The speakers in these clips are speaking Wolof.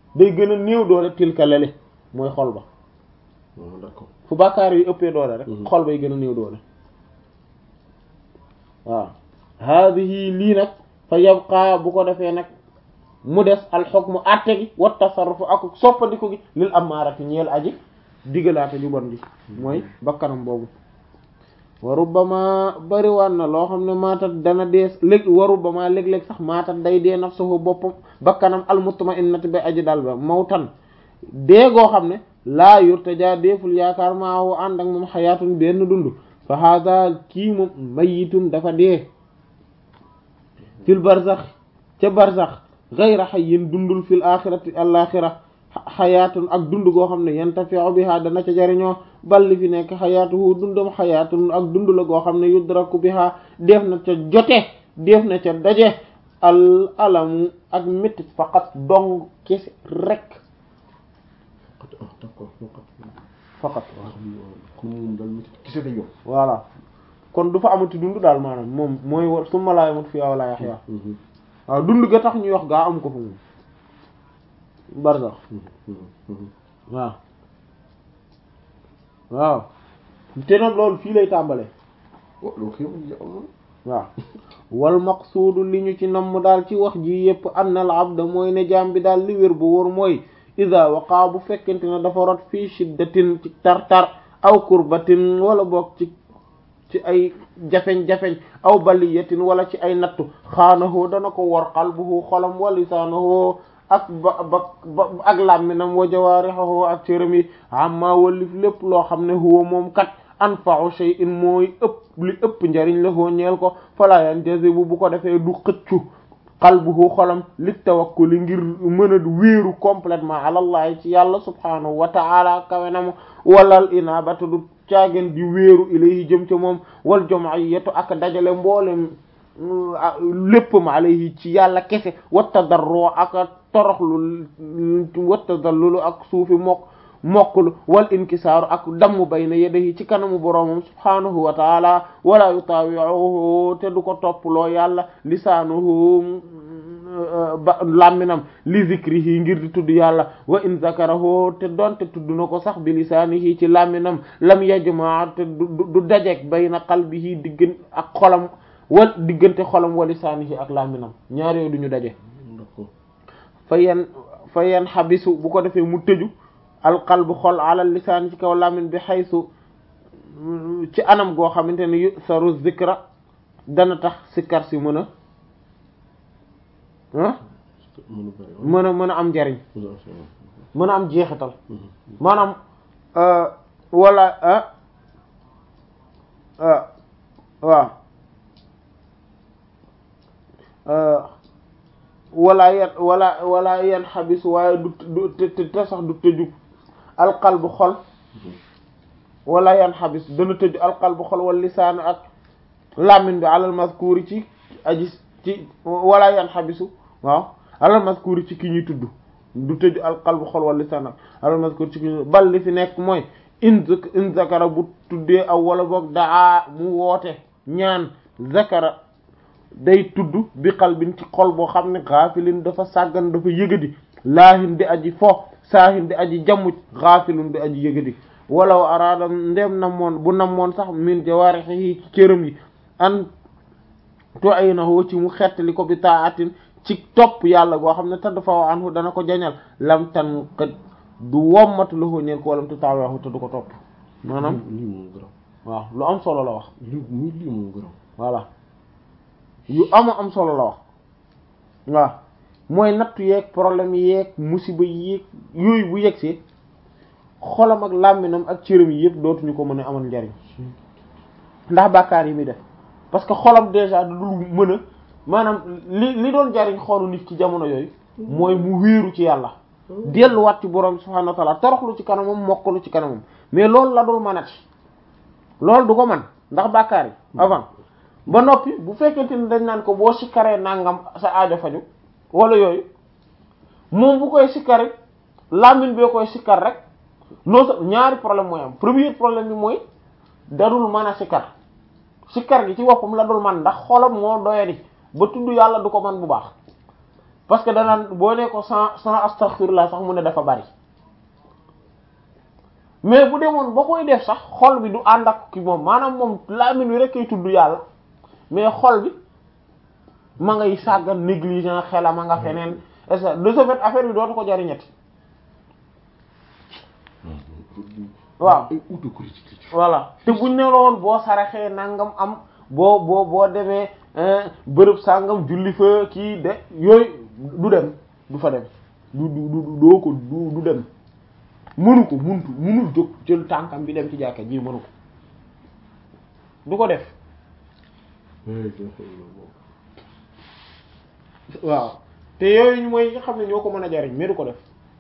day gën a néew doole tilka lele mooy xol ba d'accord fu bàkkaar yi ëppee doole rek xol bay gën a néew doole waaw haadihi lii nag fa yabqa bu ko defee nag mu des al hukmu atte gi wa tasarrufu ak soppandiku gi lil amaarati ñeel aji digalaate ju bon gi mooy bakkanam boobu wa rubbama bariwaan na loo xam ne maatat dana dees léeg wa rubbama léeg-léeg sax maatat day dee nafsuhu boppam bakkanam al mutma'innati ba aji dal ba mawtan dee goo xam ne laa yurtaja deeful yaakaar maahu ànd ak moom xayaatun benn dund fa hada kii moom mayitun dafa dee fil barzax ca barzax gayra hayyin dundul fil axirati al axira xayaatun ak dund goo xam ne yantafi'u biha dana ca jariñoo balli fi nekk xayaatuhu dundam xayaatun ak dund la goo xam ne yudraku biha def na ca jote def na ca daje al alamu ak métti faqat dong kese rek d'accord faqat kon moom daal métti kese dañoo voilà kon du fa amati dund daal maanaam moom mooy war summa laa yamut fiihaa wa laa yaxyaa waaw dund ga tax ñuy wax gaa am ko fa moom barsax waaw waaw te nag loolu fii lay tàmbale loolu xew ya am waaw wal maqsuudu li ñu ci namm daal ci wax ji yépp anna al abda mooy ne jaam bi daal li wér bu wóor mooy ida waqaa bu fekkente ne dafa rot fii shiddatin ci tar-tar aw kurbatin wala boog ci ci ay jafeñ-jafeñ aw baliyatin wala ci ay nattu xaanahoo dana ko wor qalbuhu xolam wa lisaanahoo ak ba ba ak làmminam wa jawaarihoo ak cëram yi amma wallif lépp loo xam ne huwa moom kat anfa'u shay'in mooy ëpp li ëpp njariñ la hoo ñeel ko fala yanjazibu bu ko defee du xëccu qalbuhu xolam li tawakkuli ngir mën a wéeru complètement alallahi ci yàlla subhanahu wa ta'ala kawenam walal inabata du caagen di wéeru ilayhi jëm ca moom wal jam'iyyatu ak dajale mboolem léppam alayhi ci yàlla kese watta darroo ak toroxlu watta dallulu ak suufi mokk mokklu wal inkisaaru ak damm bayna yadayhi ci kanamu boroomam subhanahu wa taala wala yutawi'uhu te du ko topploo yàlla lisaanuhu ba làmminam li zikrihi ngir di tudd yàlla wa in zakarahu te donte tudd na ko sax bi lisaanihi ci làmminam lam yajma te du dajeek bayna qalbihi diggan ak xolam wal diggante xolam wa lisaanihi ak làmminam ñaar yooyu duñu daje fa yen fa yen xabisu bu ko defee mu tëju alqalbu xol ala lisaan ci kaw làmmin bi xaysu ci anam goo xamante ne yu saru zikra dana tax sikkar si mën a ah mën a mën a am njariñ mën a am jeexital maanaam wala ah waaw wala yan wala wala yan xabis waaye du du te te sax du tëju alqalbu xol wala yan xabis dana tëju alqalbu xol wala lisaan ak làmmiñ bi alal mazkuuri ci aji ci wala yan xabisu waaw alal mazkuuri ci ki ñuy tudd du tëju alqalbu xol wala lisaan ak alal mazkuuri ci ki ñuy bal li fi nekk mooy in in zakara bu tuddee aw wala boog daa mu woote ñaan zakara day tudd bi qalbin ci xol boo xam ne xaafilin dafa sàggan dafa yëgadi laahin di aji fo saahin di aji jammuj xaafilun di aji yëgadi walaw araada ndem namoon bu namoon sax min jawaarihi ci cëram yi an tu'aynahu ci mu xettali ko bi taatin ci topp yàlla goo xam ne tadd faw anhu dana ko jañal lam tan kat du wommatu lahu ñeen ko walam te taawaxu te du ko topp maanaam lii moom gërëm waaw lu am solo la wax lii muy lii moom gërëm voilà yu ama am solo la wax waaw mooy nattu yeeg problème yeeg musiba yeeg yooyu bu yegsee xolam ak làmminam ak cëram yi yëpp dootuñu ko mën a amal njariñ ndax bàkkaar yi muy def parce que xolam déjà du dul mën a maanaam li li doon jariñ xolu nit ci jamono yooyu mooy mu wéeru ci yàlla delluwaat ci borom subhanahu wa ta'ala toroxlu ci kanamam mokkalu ci kanamam mais loolu la dul mënati loolu du ko mën ndax bàkkaar yi avant ba noppi bu fekkente ni dañ naan ko boo sikkaree nangam sa aajo faju wala yooyu moom bu koy sikkari làmmiñ bee koy sikkar rek non sa ñaari problème mooy am premier problème bi mooy dadul mën a sikkar sikkar gi ci boppam la dul man ndax xolam moo doyadi ba tudd yàlla du ko man bu baax parce que danaan boo ne ko sans sans astaghfirullah sax mu ne dafa bari mais bu demoon ba koy def sax xol bi du ànd ak ki moom maanaam moom làmmiñ wi rek kay tudd yàlla mais xol bi ma ngay sàggan négligent xelam a nga feneen et ça de ce fait affaire bi dootu ko jariñati waaw ay autocritique la ci. voilà te buñ ne la woon boo saraxee nangam am boo boo boo demee bërëb sàngam julli fa kii de yooyu du dem du fa dem du du du doo ko du du dem mënu ko muntu mënul jóg jël tànkam bi dem ci jàkka ji mënu ko du ko def waaw te yooyu mooy yi nga xam ne ñoo ko mën a jariñ mais du ko def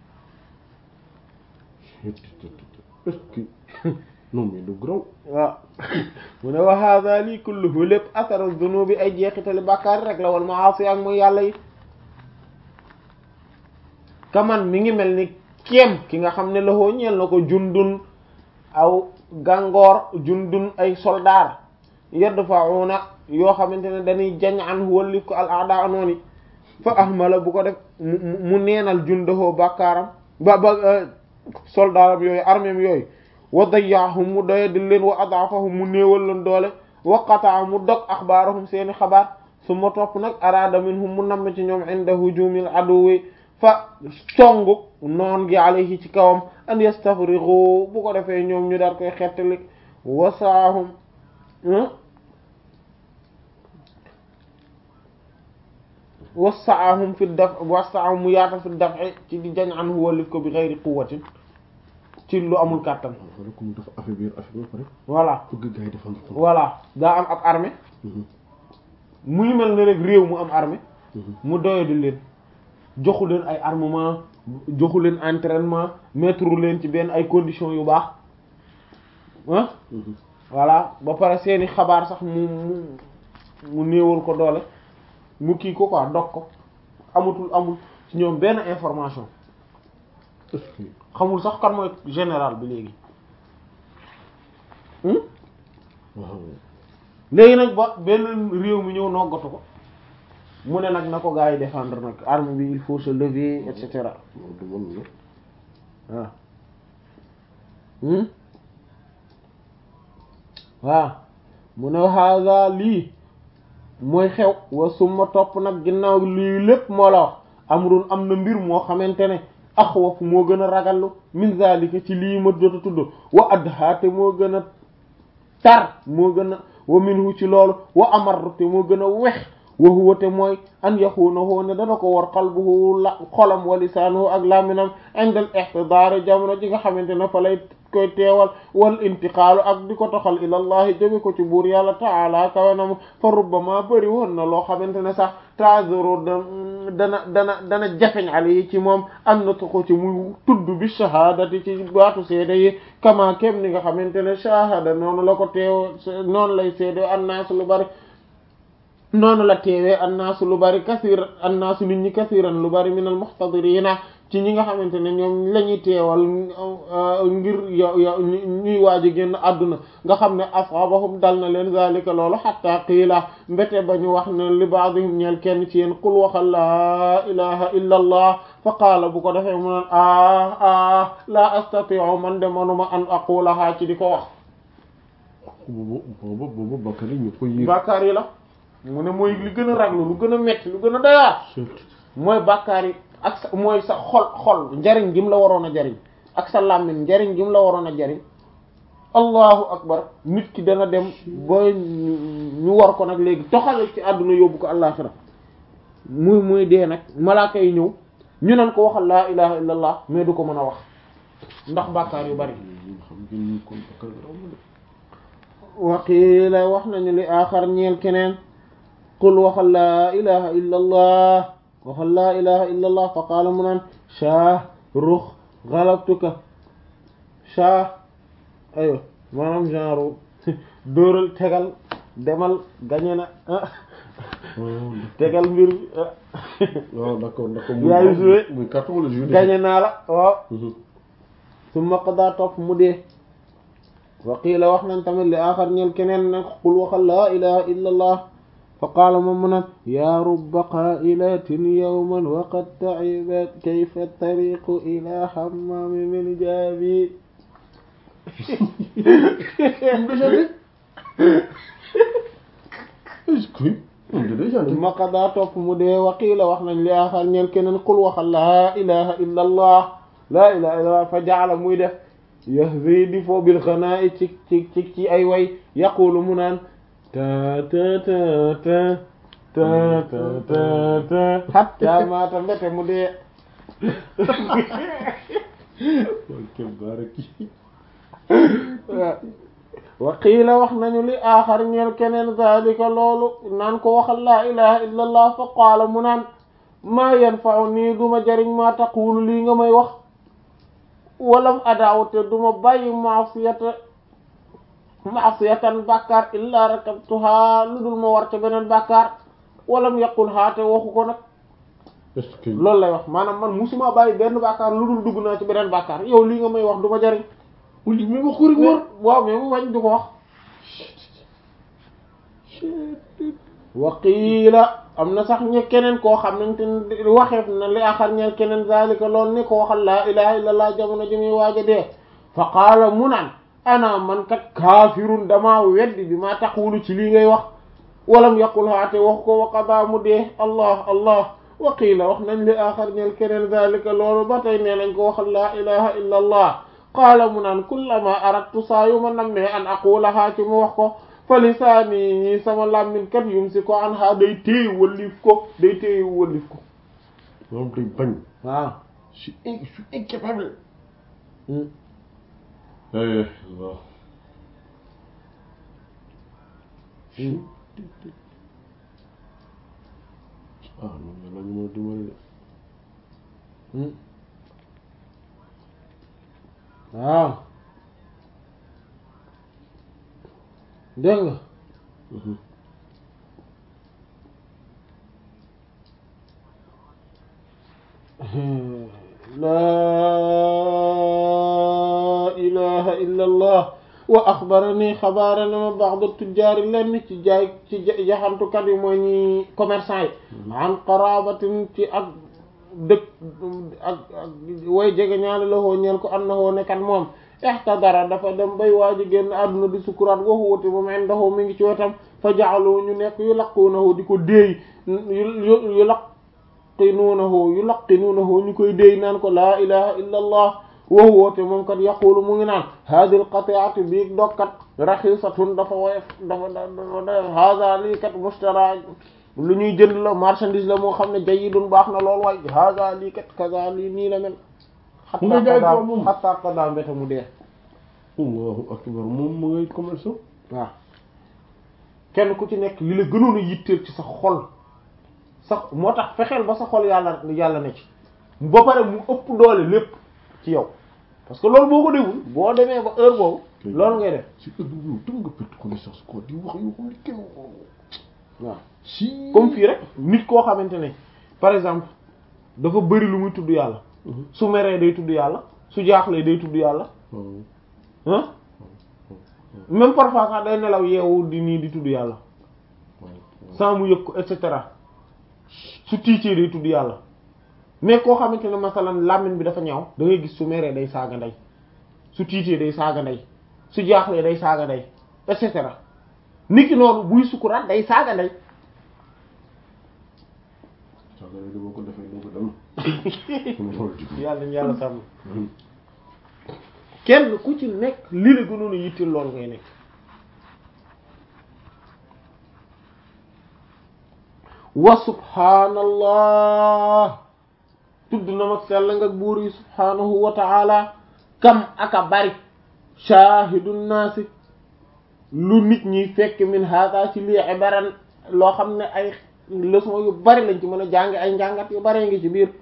est-ce que non mais lu graw waaw mu ne wa hadha lii kulluhu lépp atharu dunubi ay jeexitali bàkkaar rek la wal maasi ak muy yàlla yi kaman mi ngi mel ni kéem ki nga xam ne loxoo ñeel na ko jundun aw gàngoor jundun ay soldaar yadfa'una yoo xamante ne dañuy jañ an wallif ko al aada nooni fa ahmala bu ko def mu mu neenal jundaxoo bàkkaaram ba ba soldaaram yooyu arméem yooyu wa dayyahum mu doya di leen wa adafahum mu néewal leen doole wa qataa mu dog axbaarahum seeni xabaar su ma topp nag araada minhum mu namm ci ñoom inda hujumil aduwi fa songu noon gi alayhi ci kawam an yastafrigu bu ko defee ñoom ñu daal koy xettali wasaahum wasaahum fi daf wasaahum mu yaata fi daf ci di jañ an wallif ko bi ghayri quwwatin ci lu amul kàttan wala ko mu dafa affaiblir affaire ba pare voilà bëgg gars yi défendre ko voilà daa am ab armée muy mel ne rek réew mu am armée mu doyadi leen joxu leen ay armement joxu leen entraînement mettre leen ci benn ay conditions yu baax ah voilà ba pare seeni xabaar sax mu mu mu néewal ko doole mu kii ko quoi dog ko amatul amul ci ñoom benn information est-ce que xamul sax kan mooy général bi léegi waaw léegi nag ba benn réew mi ñëw noggatu ko mu ne nag na ko gars yi défendre nag arme bi il faut se lever et cetera loolu du mën la waaw waaw mu ne haga lii mooy xew wa suma topp nag ginnaaw lii lépp moo la wax amrun am na mbir moo xamante ne axwaf moo gën a ragallu min zalika ci lii ma jot a tudd wa adha te moo gën a tar moo gën a wa minhu ci loolu wa amar te moo gën a wex wa huwa te mooy an yaxuunahu ne dana ko war qalbuhu la xolam wa lisaanuhu ak laminam indal ihtidaar jamono ji nga xamante ne fa lay koy teewal wal intiqaalu ak di ko toxal ilallahi jóge ko ci buur yàlla taala kawenam fa rubbama bëri woon na loo xamante ne sax taazuru dana dana dana jafeñ ali ci moom am na ko ci muy tudd bi shahaadati ci baatu seede yi kama kem ni nga xamante ne shahada noonu la ko teew noonu lay seede annaasu lu bari noonu la teewee annaasu lu bari kasir annaasu nit ñi kasiran lu bari minal muxtadirina ci ñi nga xamante ne ñoom la ñuy teewal ngir yo yo ñuy waaj a génn àdduna nga xam ne asabahum dal na leen zalika loolu xatta qiila mbete ba ñu wax ne li baadihim ñeel kenn ci yéen qul waxal laa ilaha illa allah fa qaala bu ko defee mu naan ah ah la astati'u man de manuma an aqulaha ci di ko wax boobu boobu boobu Bakary ñu ko yër bàkkaar yi la mu ne mooy li gën a raglu lu gën a metti lu gën a doyaar mooy bàkkaar yi ak sa mooy sa xol xol njariñ gi mu la waroon a jariñ ak sa làmmiñ njariñ gi mu la waroon a jariñ allahu akbar nit ki dana dem ba ñu war ko nag léegi toxal ci àdduna yóbbu ko àllaaxira muy muy dee nag malaaka yi ñëw ñu nan ko waxal laa ilaha illa allah mais du ko mën a wax ndax bàkkaar yu bari xam ngeen ni kon Bakary raw na de waqiila wax nañu li aaxar ñeel keneen qul waxal laa ilaha illa allah waxal laa ilaha illa allah fa qaala mu naan shaah rux galabtuka shaah ayo maanaam genre dóoral tegal demal gañe na tegal mbir waaw d'accord d'accord yaayu joué muy carton wala joué gañe naa la waaw summa qada topp mu dee wa qiila wax nañ tamit li aaxar ñeel keneen nag qul waxal laa ilaha illa allah fa qaala moom mu naan yaa rubba qaa'ilatin yawman wa qad ta'ibat kayfa tariqu ila hammami min jaabi est-ce que moom da day chanté ma qadaa topp mu dee waqiila wax nañ li aaxar ñeel keneen qul waxal laa ilaha illa allah laa ilaha illa allah fa jaala muy def yahzi di foo bil xanaa'i ci ci ci ci ay way yaqulu mu naan ta ta ta ta ta ta ta ta hatta maata mbete mu dee ke baraki wa qiila wax nañu li aaxar ñeel keneen zalika loolu naan ko waxal laa ilaha illa allah fa qaala mu naan maa yanfa'u nii duma jariñ maa taqulu lii nga may wax walam adaaw te duma bàyyi maasiyata maasiyatan bàkkaar illaa rakabtuhaa lu dul ma war ca beneen bàkkaar walam yaqul haa te waxu ko nag est-ce que loolu lay wax maanaam man musuma bàyyi benn bàkkaar lu dul dugg naa ci beneen bàkkaar yow lii nga may wax duma jariñ uli mais wax ko rek war waaw mais mu wañ du ko wax waqiila am na sax ñe keneen koo xam nañ te waxeef na li axar ñeel keneen zalika lool ni ko waxal laa ilaha illa allah jamono ji muy waaja dee fa qaala mu naan ana man kat kaafirun damaa weddi bi maa taqulu ci lii ngay wax walam yaqul haate wax ko wa qada mu dee allah allah waqiila wax nañ li axar ñeel keneen zalika loolu ba tey nee nañ ko waxal laa ilaha illa allah qaala mu naan kullama aradtu saa yu ma nammee an aqulahaa ci mu wax ko fa lisaani sama làmmin kat yum si ko an ha day téye wëllif ko day téye wëllif ko moom day bañ waaw je suis in- je suis incapable eh waaw ah non yàlla ñu mën a dimbali de waaw dégg nga laa ilaha illa allah wa axbarani xabaarana ma ba'd tujjaari lenn ci jaay ci jaxantukat yi mooy ñi commerçant yi an qarabatin ci ak dëkk ak ak way jege ñaale la hoo ñeel ko an na hoo nekkat moom ihtadara dafa dem bay waaji génn àdduna di sukuraat waxu wuti moom indahu mi ngi ci wetam fa ja'alu ñu nekk yu laquunahu di ko déey yu yu laqinuunahu yu laqinuunahu ñu koy déey naan ko laa ilaha illa allah waxu woote moom kat yaqulu mu ngi naan hadil qati'atu bii dokkat raxisatun dafa woyof dafa dafa hada lii kat mustara lu ñuy jënd la marchandise la moo xam ne jayyidun baax na lool waay hada lii kat kaza lii nii la mel mu ngay jaay ko moom xatta qada mbéta mu dee allahu akbar moom mu ngay commerce waaw kenn ku ci nekk li la gënoon a yitteel ci sa xol sax moo tax fexeel ba sa xol yàlla yàlla ne ci ba pare mu ëpp doole lépp ci yow parce que loolu boo ko deful boo demee ba heure boobu loolu ngay def si heure boobu yow tam nga perte connaissance quoi di wax yoo xam ne kenn waaw si comme fii rek nit koo xamante ne par exemple dafa bëri lu muy tudd yàlla su meree day tudd yàlla su jaaxlee day tudd yàlla ah même parfois sax day nelaw yeewu di nii di tudd yàlla sans mu yëg ko et cetera su tiitee day tudd yàlla mais koo xamante ne masalan làmmiñ bi dafa ñaaw da ngay gis su meree day saaga ndey su tiitee day saaga ndey su jaaxlee day saaga ndey et cetera nit ki noonu buy sukuraat day saaga ndey saaga ndey boo ko defee doo ko dem yàlla ñu yàlla sàmm kenn ku ci nekk li la gënoon a yitteel loolu ngay nekk wa subhaanallah tudd na mag sell nga buur yi subhaanahu wa ta'ala kam aka bari shahidun naasi lu nit ñi fekk min hada ci lii ibaran loo xam ne ay leçon yu bari lañ ci mën a jàng ay njàngat yu bari ngi ci biir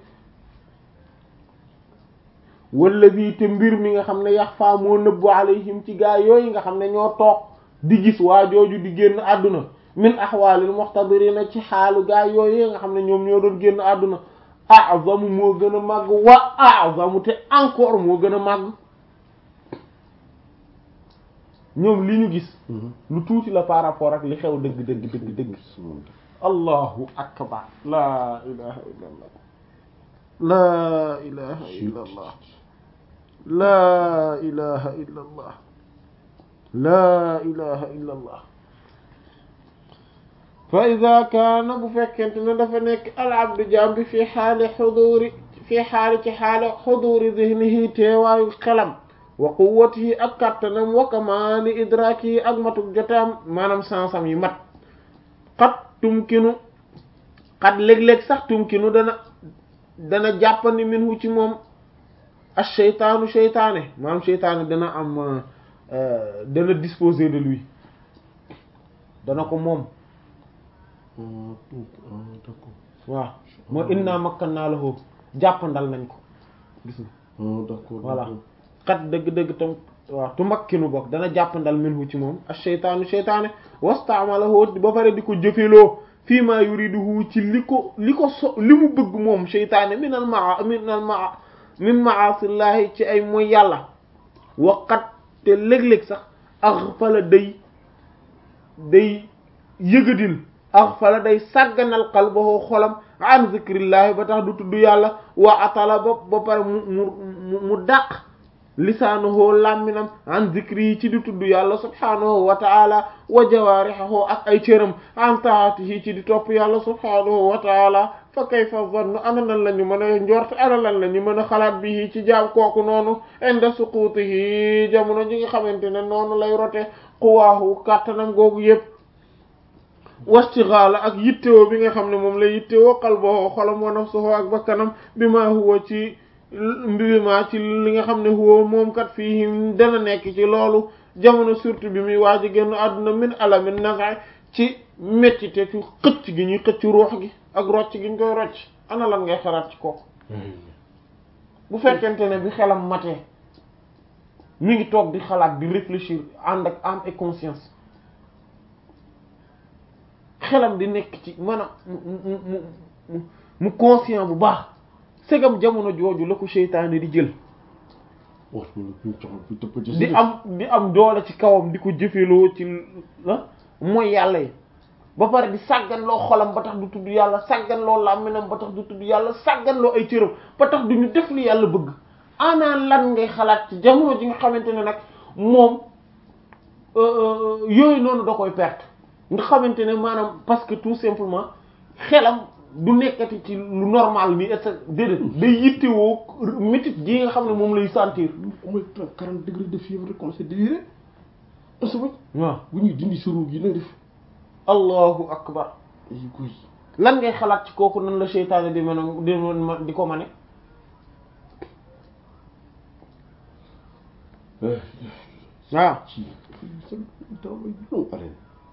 wala bii te mbir mi nga xam ne yax faa moo nëbbu alayhim ci gaa yooyu nga xam ne ñoo toog di gis waa jooju di génn àdduna min ahwaalil muxtadirina ci xaalu gaa yooyu nga xam ne ñoom ñoo doon génn àdduna a'zamu moo gën a màgg wa a'zamu te encore moo gën a màgg ñoom li ñu gis lu tuuti la par rapport ak li xew dëgg dëgg dëgg dëgg allahu akbar laa ilaha illa allah laa ilaha illa allah laa ilaha illa allah laa ilaha illa allah fa ida kaana bu fekkente ne dafa nekk al abdu jaam bi fi xaali xuduri fi xaali ci xaali xuduri zihnihi teewaayu xelam wa quwwatihi ak kattanam wa kamaali idrakihi ak matuk jotaam maanaam sansam yi mat xat tumkinu xat léeg-léeg sax tumkinu dana dana jàppandi minhu ci moom ak seytaanu seytaane maanaam seytaane dana am dana disposer de lui dana ko moom d'accord waaw moo inna makkannaa lahu jàppandal nañ ko gis nga d'accord voilà xat dëgg-dëgg tam waaw tu makkinu bokk dana jàppandal minhu ci moom ak seytaanu seytaane wastaamalahu ba pare di ko jëfeloo fii maa yuriduhu ci li ko li ko so li mu bëgg moom seytaane minal maa minal maa min maasillahi ci ay mooy yàlla waqat te léeg-léeg sax aghfala day day yëgadil aghfala day sàgganal qalbahu xolam an zikrillahi ba tax du tudd yàlla wa atala ba ba pare mu mu mu dàq lisaanuhu làmminam an zikri yi ci di tudd yàlla subhaanahu wa taala wa jawaarihahu ak ay cëram an taatihi ci di topp yàlla subhaanahu wa taala fa kayfa zannu ana lan la ñu mën a njort ana lan la ñu mën a xalaat bi ci jaam kooku noonu inda suqutihi jamono ji nga xamante ne noonu lay rote quwaahu kàttanam googu yépp wastigaala ak yittewoo bi nga xam ne moom lay yittewoo qalbahu xolam wa nafsuhu ak bakkanam bi ma huwa ci mbiri ma ci li nga xam ne huwa moom kat fii dana nekk ci loolu jamono surtout bi muy waaj a génn àdduna min alamin nafa ci méttite ci xëcc gi ñuy xëcc ruux gi ak rocc gi ñu koy rocc ana lan ngay xalaat ci kooku bu fekkente ne bi xelam matee mi ngi toog di xalaat di réfléchir ànd ak âme et conscience xelam di nekk ci maanaam mu mu mu mu conscient bu baax segam jamono jooju la ko seytaane di jël di am di am doole ci kawam di ko jëfeloo ci la mooy yàlla yi ba pare di sàggan loo xolam ba tax du tudd yàlla sàggan loo làmminam ba tax du tudd yàlla sàggan loo ay cëram ba tax du ñu def li yàlla bëgg ana lan ngay xalaat ci jamono ji nga xamante ne nag moom yooyu noonu da koy perte nga xamante ne maanaam parce que tout simplement xelam du nekkati ci lu normal bi et déedéet day yittewoo métit gi nga xam ne moom lay sentir. mooy quarante degré de fièvre rek commencé délirer asuba waaw bu ñuy dindi suru gi na def allahu akbar ay koy lan ngay xalaat ci kooku nan la seytaane di mën a di mën di ko mane waaw ci travail long haleine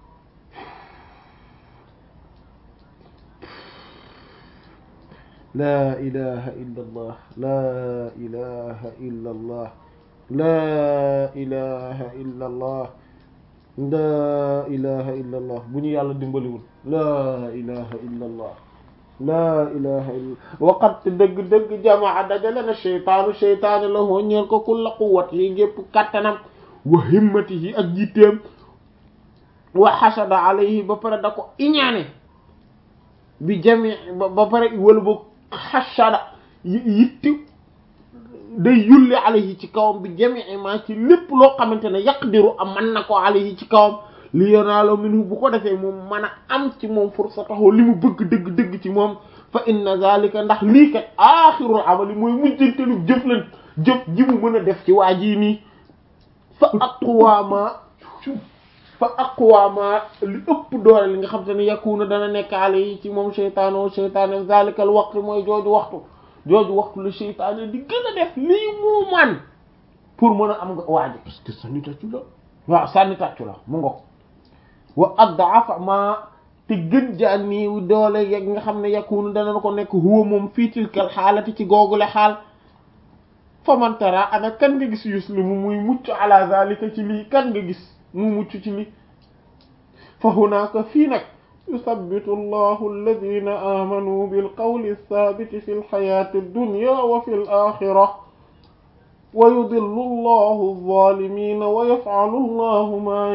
laa ilaha illa allah laa ilaha illa allah laa ilaha illa allah laa ilaha illa allah bu ñu yàlla dimbaliwul laa ilaha illa allah laa ilaha illa waqat dëgg-dëgg jamaa dajale na cheytaanu cheytaani la hoo ñeel ko kulla quwwat yi gépp kattanam wa himmatihi ak jitteem wa xasada alayhi ba pare da ko iñaane bi jami ba pare wala boog xasada yitti day yulli alayhi ci kawam bi jamii ma ci lépp loo xamante ne yaqdiru am man na ko alayhi ci kawam li yanaalo minhu bu ko defee moom mën a am ci moom fursatahu li mu bëgg dëgg dëgg ci moom fa inna zalika ndax lii kat aaxirul amali mooy mujjantelu jëf lan jëf ji mu mën a def ci waa jii nii fa aqwaama fa aqwaama li ëpp doole li nga xam te ne yakunu dana nekk alayhi ci moom sheytaano sheytaane zalikal waxtu mooy jooju waxtu jooju waxtu la sheytaane di gën a def lii mu man pour mën a am nga waaji parce que sànni tàccu la waaw sànni tàccu la mu ngo wa addafa ma te gën jaa nii doole yeg nga xam ne yakunu dana ko nekk huwa moom fii tilkal xaalati ci googule xaal famantara ana kan nga gis yuslimu muy mucc ala zalika ci lii kan nga gis mu mucc ci lii fa hunaka fii nag yusabbitu allahu alladina amanu bilqawli thabiti fi lxayati dunya wa fi l axira wa yudillu allahu alzalimina wa yaf'alu allahu ma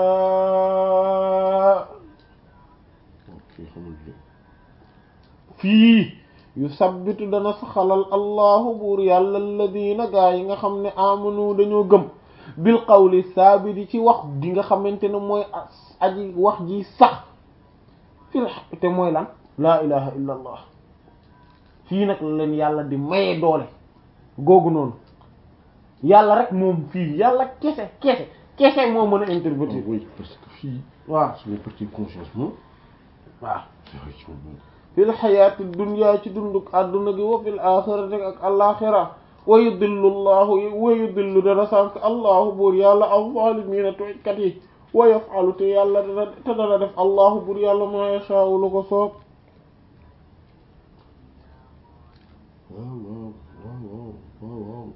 yasha ok xamul li fii yu sabbitu dana saxalal allahu buur yàlla alladina gaa yi nga xam ne amanu dañoo gëm bil qawli saabiti ci wax di nga xamante ne mooy aji wax ji sax fil haqq te mooy lan laa ilaha illa allah fii nag la leen yàlla di maye doole googu noonu yàlla rek moom fii yàlla kese kese kese moo mën a intervenir oui parce que fii waaw suñu partie conscience moom waaw effectivement fil xayaati dunya ci dunduk àdduna gi wa fil axirati ak alaxira wa yudillu llahu wa yudillu dana sànk allahu buur yàlla alzaalimiina tooñkat yi wa yafalu te yàlla dana te dana def allahu buur yàlla maa yashaa'u lu ko soob waaw waaw waaw waaw waaw waaw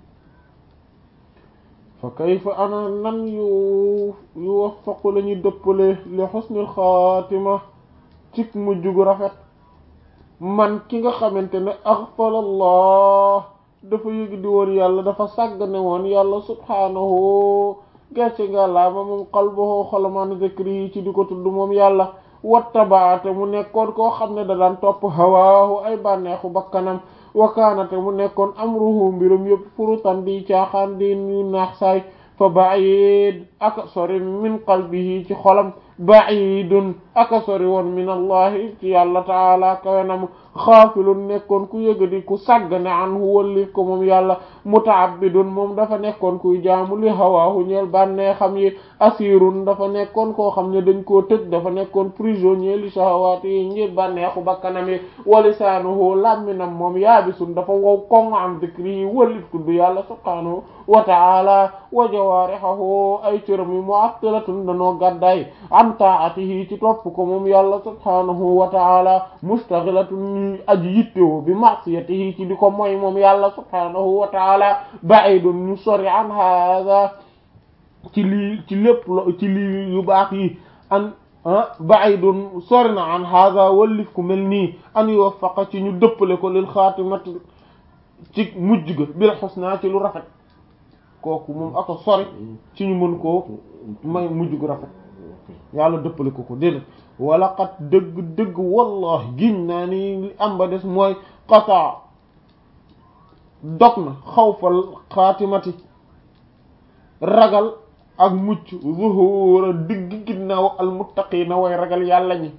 fa kayfa ana nan yu yuwaffaqu la ñuy dëppale li xusnil xaatima cik mujj gu rafet man ki nga xamante ne aghfalallah dafa yëg di woon yàlla dafa sàggane woon yàlla subhaanahu gàcce nga laa ma moom qalbuhu xolamaan zikri yi ci di ko tudd moom yàlla wattabaate mu nekkoon koo xam ne da daan topp hawaahu ay bànneexu bakkanam wakaanate mu nekkoon amruhu mbirum yëpp furutan di caaxaan di ñu naax saay fa ba'id aka sori min qalbihi ci xolam ba'idun aka sori woon min allahi ci yàlla taala kawenam xaafilun nekkoon ku yëgadi ku sàggane anhu wallif ko moom yàlla muta'abbidun moom dafa nekkoon kuy jaamu li hawaahu ñeel bànnee xam yi asirun dafa nekkoon koo xam ne dañ koo tëj dafa nekkoon prisonnier li shahawaati yi ngir bànneexu bakkanam yi wa lisaanuhu làmminam moom yaabisun dafa wow koŋ am dikri yi wallif tudd yàlla subhaanahu wa ta'ala wa jawaarihahu ay cëram yi mu'attilatun danoo gàddaay an ta'atihi ci topp ko moom yàlla subhaanahu wa ta'ala mustaghilatun ñuy aji yittewoo bi ma'siyatihi ci di ko moy moom yàlla subhaanahu wa ta'ala ba'idun ñu sori an hadha ci lii ci lépp lo ci lii yu baax yi an ba'idun sori na an hadha wallif ku mel nii an yuwaffaqa ci ñu dëppale ko lil xaatimati ci mujj ga bil husna ci lu rafet kooku moom aka sori ci ñu mën koo may mujj gu rafet yàlla dëppale ko ko déedéet wala xat dëgg dëgg wallahi giñ naa ni li am ba des mooy qataa dog na xawfal xaatimati ragal ak mucc zuhura digg ginnaaw al muttaqiina way ragal yàlla ñi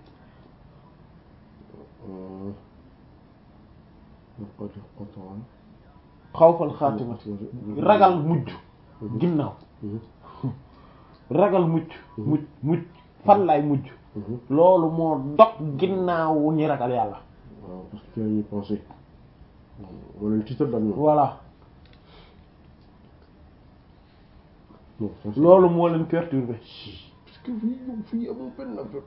xawfal xaatimati ragal mujj ginnaaw ragal mucc mucc mucc fan lay mujj loolu moo dog ginnaaw ñi ragal yàlla waaw parce que ñu pensé wala ñu tiital daal ñoom voilà non ça, c'est- loolu moo leen perturbé parce que fii yow fii amul benn affaire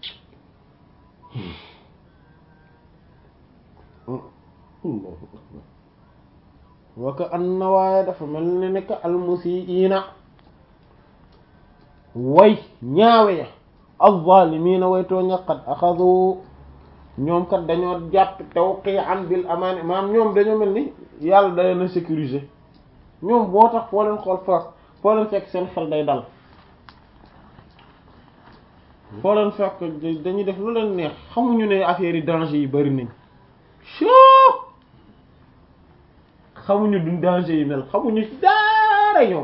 Allahu akbar wa ka anna waaye dafa mel ni nekk almusiina way ñaawe ya alzaalimiina way tooña qad axadu ñoom kat dañoo jàpp tawqi'an bil amaani maanaam ñoom dañoo mel ni yàlla da leen a sécuriser ñoom boo tax foo leen xool fekk foo leen fekk seen xel day dal foo leen fekk dañuy def lu leen neex xamuñu ne affaire yi danger yi bari nañ soo xamuñu duñ danger yi mel xamuñu dara ñoom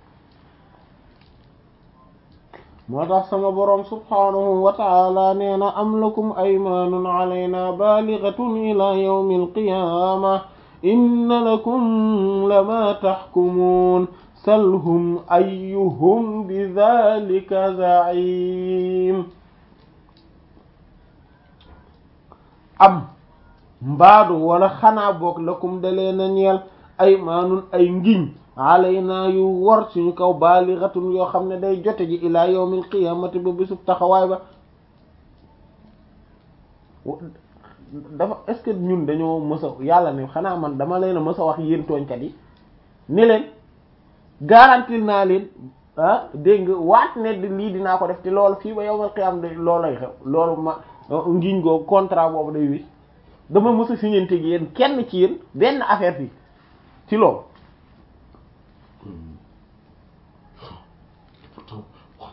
moo tax sama boroom subhaanahu wa ta'ala nee na am lakum aymaanun alayna balighatun ila yawmi alqiyama inna lakum lama tahkumun salhum ayyuhum bidhalika za'im am mbaadu wala xanaa boog lakum dalee na ñeel ay maanun ay ngiñ alayna yu wor suñu kaw baaligatun yoo xam ne day jote ji ilaa yawmil qiyamati ba bisub taxawaay ba dafa est-ce que ñun dañoo mës a yàlla ne xanaa man dama leen a mës a wax yéen tooñkat yi ni leen garantil naa leen ah dégg nga waat ne lii dinaa ko def te loolu fii ba yawmal qiyam de loolay xew loolu ma ngiñ goo contrat boobu day wis dama mës a signante gi yéen kenn ci yéen benn affaire fii ci loolu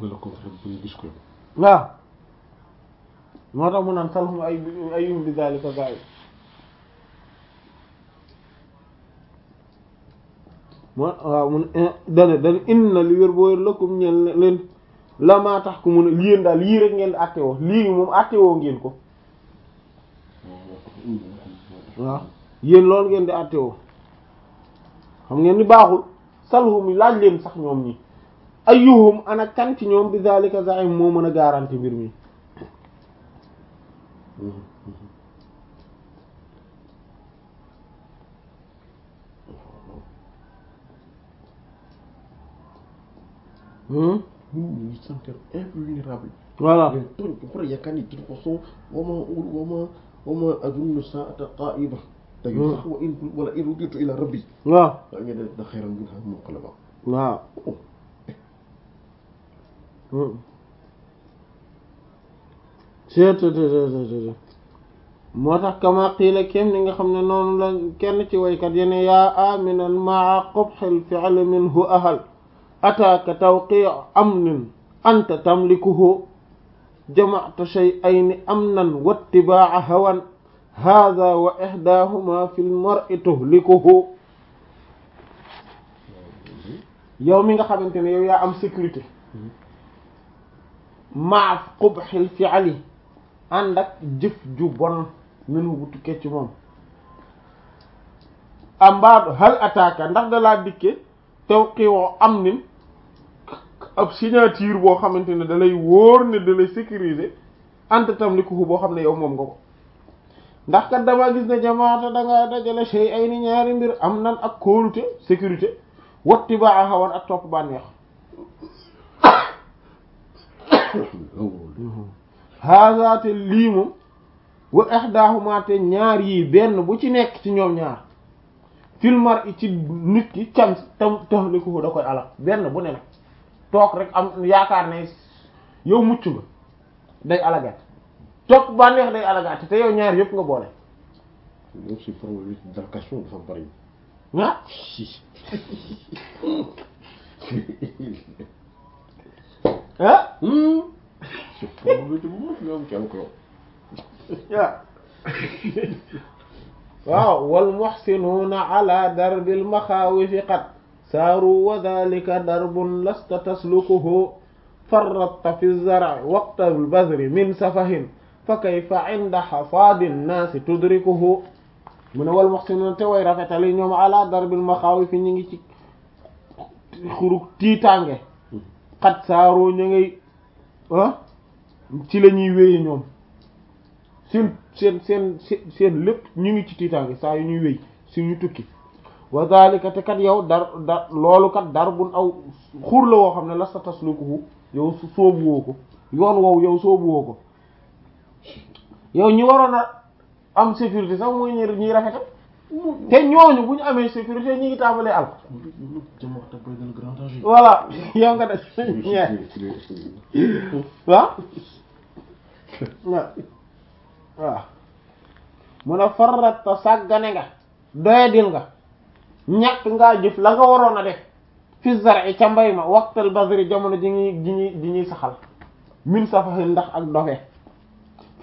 nga la ko waxee bu ñu gis ko waaw moo tax mu naan salhum ay ayum bi zalika zaid moo waaw mun dane dane inna li wér boo wér lëkkum ñeen leen la maa tax ku mun a yéen daal yii rek ngeen di àtte woo lii moom àtte woo ngeen ko waaw yéen loolu ngeen di àtte woo xam ngeen ni baaxul salhum laaj leen sax ñoom ñi ayyuhum ana kan ci ñoom bi zalika zaim moo mën a garanti mbir mi ñun ñu ngi sentir invulnérable voilà mais tooñ ko pare yaakaar ni de toute façon wama wama wama azunnu saata qaa'ima tey sax wa in wala in ruditu ila rabbi waaw waaye nga def da xayran minha munqalaba waaw cettt moo tax kama qiila kem ni nga xam ne noonu la kenn ci waykat yene yaa aminan maa qubhil fi'l minhu ahal ataaka tawqi' amnin anta tamlikuhu jama'ta shay'ayni amnan wattibaa'a hawan hadha wa ihdaahuma fil mar'i tuhlikuhu yow mi nga xamante ne yow yaa am sécurité maa qubhil fi'li ànd ak jëf ju bon minhu bu tukkee ci moom ambaadu hal ataaka ndax da laa dikke tawqi'u amnin ab signature boo xamante ne da lay wóor ne da lay sécuriser anta tamlikuhu boo xam ne yow moom nga ko ndax kat dama gis ne jamaata da nga dajale shay ay ni ñaari mbir am nan ak kóolute sécurité watti ba a xawan ak topp bànneex hazaate lii moom wa ihdahuma te ñaar yii benn bu ci nekk ci ñoom ñaar filmar i ci nit ki cam tam taxlikuhu da koy alal benn bu ne nag toog rek am yaakaar ne yow mucc nga day alagaat topp bànneex day alagaat te yow ñaar yëpp nga boole donc c'est problème d'allocation dafa bari ah ah c'est problème bu mag nga am ci encore waaw wal muhsinuuna ala darbil maxaawifi qad saaru wa dhalika darbun lasta taslukuhu farratta fi zar'i waqta al-badri min safahin fa kayfa inda hasaadi nnaasi tudrikuhu mu ne wal muhsinuuna te way rafetali ñoom ala darbil maxaawifi ñu ngi ci xurug tiitaange qad saaru ñu ngay ah ci la ñuy wéye ñoom seen seen seen seen lépp ñu ngi ci tiitaange saa yu ñuy wéy suñu tukki wa zalika te kat yow dar dar loolu kat dar bun aw xur la woo xam ne la sa taslukuhu yow soobu woo ko yoon woowu yow soobu woo ko yow ñi waroon a am sécurité sax mooy ñi ñuy rafetal te ñooñu bu ñu amee sécurité ñi ngi tàmbalee al jamaata baynal grand danger voilà yow nga def ñee waaw waaw waaw mun a farata sàggane nga doyadil nga ñàkk ngaa jëf la nga waroon a def fi zar'i ca mbay ma waqtal bazri jamono ji ñuy ji ñuy ji ñuy saxal min safahin ndax ak dofe